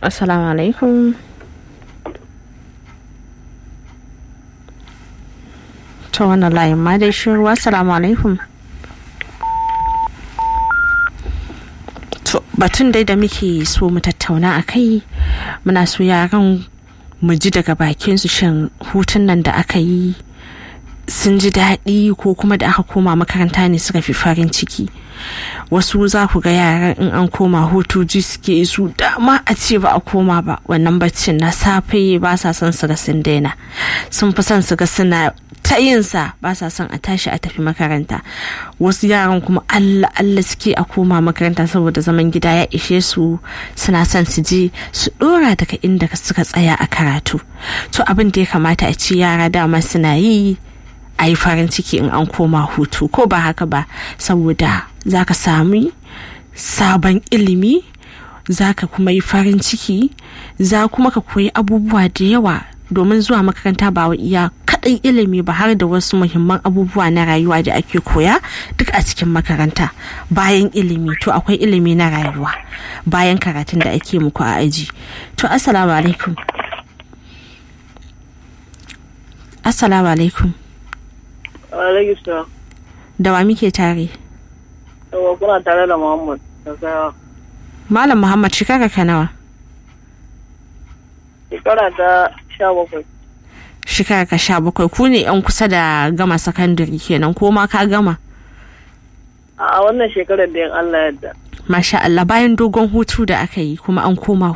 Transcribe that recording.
assalamu alaikum ta wannan layin ma dai shiru assalamu alaikum to batun dai da muke so mu tattauna a kai muna so yaran mu ji daga bakin su shin hutun nan da aka yi sun ji daɗi ko kuma da aka koma makaranta ne suka fi farin ciki wasu za ku ga yaran in an koma hutu ji suke su dama a ce ba a koma ba wannan baccin na safe ba sa son su ga sun daina sun fi son su ga suna ta yinsa ba sa son a tashi a tafi makaranta wasu yaran kuma allah allah suke a koma makaranta saboda zaman gida ya ishe su suna son su je su dora daga inda suka tsaya a karatu to abin da ya kamata a ce yara dama suna yi a yi farin ciki in an koma hutu ko ba haka ba saboda za ka sami sabon ilimi za ka kuma yi farin ciki za kuma ka koyi abubuwa da yawa domin zuwa makaranta ba iya kaɗai ilimi ba har da wasu muhimman abubuwa na rayuwa da ake koya duk a cikin makaranta bayan ilimi to akwai ilimi na rayuwa bayan karatun da ake muku a aji to assalamu alaikum assalamu alaikum Alaikum da wa muke tare Yawa kuna tare da Muhammad da Sayawa. malam muhammad shekara ka nawa Shekara ta sha bakwai. shekara ka sha bakwai ku ne yan kusa da gama sakandare kenan ko ma ka gama A wannan shekarar da yin Allah yadda. masha Allah bayan dogon hutu da aka yi kuma an koma